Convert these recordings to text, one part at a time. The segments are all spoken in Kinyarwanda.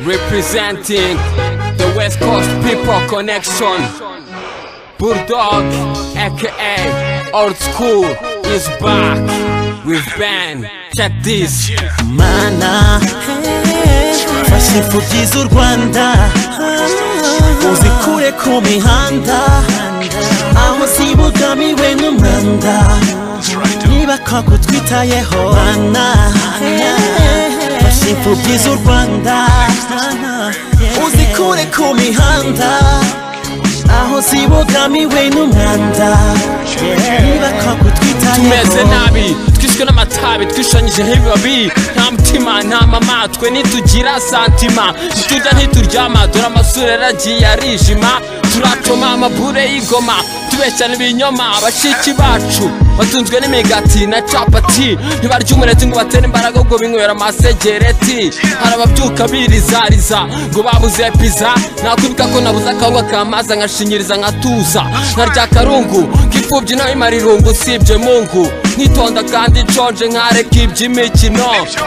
representing the West Coast People Connection. Bulldog, aka Old School, is back with Ben. Check this. mana fasha imfubyi z'u rwanda uzikure ku mihanda aho zibogamiwe n'umwanda niba twitayeho mana fasha imfubyi z'u rwanda uzikure ku mihanda aho zibogamiwe n'umwanda niba tumeze twitayeho nabi twishwe n'amatabi twishanyijeho ibibabi nta mutima nta mama twe ntitugira santima ntiturya ntituryama dore amasura yaragiye arijima turatoma amabure y'igoma tubeshya n'ibinyoma bashiki bacu batunzwe n'imigati na capati ntibarya umureti ngo batere imbaraga ngo binywera amasegereti hari ababyuka birizariza ngo babuze piza nakwibuka ko nabuze akawuga kamazi nkashinyiriza nkatuza nkarya akarungu k'imfubyi naho imara irungu usibye mungu nkitonda kandi nshonje nkareka iby'imikino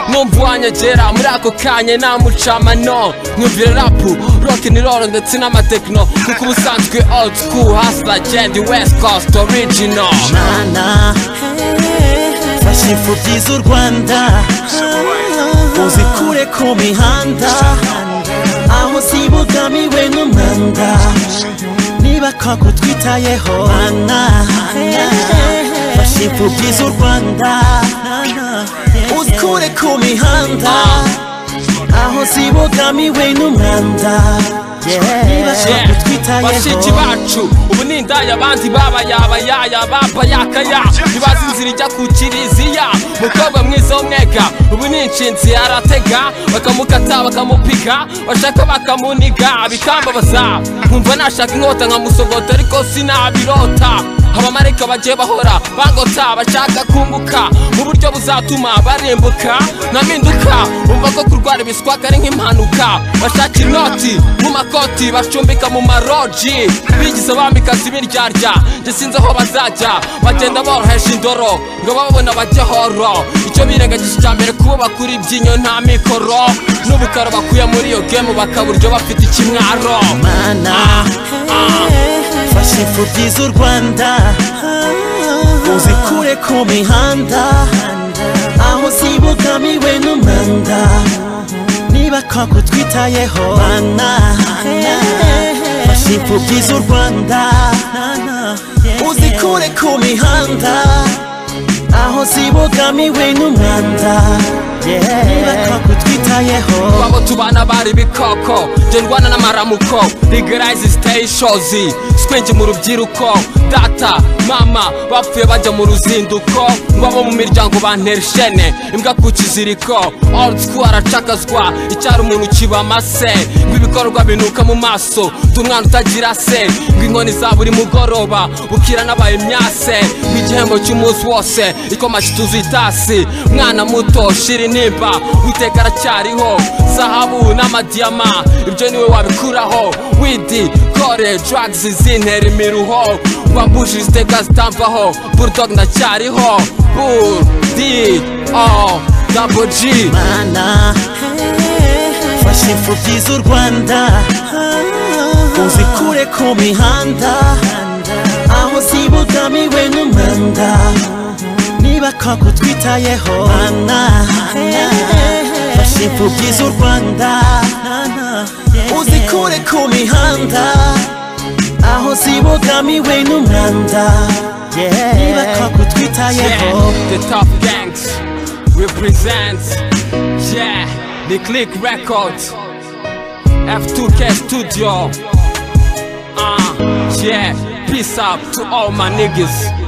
numva uwanyegera muri ako kanya namucamano nkumvire rapu rock and roll ndetse n'amatekino kuko ubusanzwe old school hustler jendi west coast original mana fasha imfubyi z'u rwanda uzikure ku mihanda aho zibogamiwe n'umwanda niba twitayeho mana fasha imfubyi z'u rwanda uzikure ku mihanda aho zibogamiwe n'umwanda niba bashiki twitayeho bacu ubu ni indaya abandi babayabayaya babayakaya ntibazi inzira ijya ku kiriziya mukobwa mwiza w'umwega ubu ni inshinzi aratega bakamukata bakamupiga bashaka bakamuniga bikambabaza nkumva nashaka inkota nkamusogota ariko sinabirota abamarayika bagiye bahora bagota bashaka kunguka mu buryo buzatuma barimbuka nkaminduka bumva ko kurwara ibiswaka ari nk'impanuka bashaka inoti mu makoti bacumbika mu maroji bigize bambikazi ibiryarya njye sinzi aho bazajya bagenda boroheje indoro ngo babona bajye horo icyo birengagije cya mbere kuba bakura ibyinyo nta mikoro n'ubukaro bakuye muri iyo gemu bakaburyo bafite ikimwaro mana fasha imfubyi z'u rwanda uzikure ku mihanda aho zibogamiwe n'umwanda niba twitayeho mana fasha imfubyi z'u rwanda uzikure ku mihanda aho zibogamiwe n'umwanda niba twitayeho Babo tubana bari bikoko Jye ndwana n'amaramuko Legalize stay shozi Squinji mu rubyiruko Data, mama bapfuye bajya mu ruzinduko Ngo abo mu miryango bantera ishene Imbwa ku kiziriko Old school aracakazwa Icyari umuntu kibamase Ngo ibikorwa binuka mu maso Ndi umwana utagira se Ngo inkoni za buri mugoroba Bukira nabaye myase Ngo igihembo cy'umunsi wose Ikoma kituzuye itasi Mwana muto shira intimba Uwiteka aracyariho zahabu n'amadiyama ibyo niwe wabikuraho widi kore drugs zintera imiruho wambuje iziteka zitamvaho bulldog ndacyariho bull d o double g mana fasha imfubyi z'u rwanda uzikure ku mihanda aho zibogamiwe n'umwanda niba twitayeho mana fasha imfubyi z'u rwanda uzikure ku mihanda aho zibogamiwe n'umwanda niba twitayeho yeah, the top gangs represents yeah the click records f2k studio ah yeah peace up to all my niggas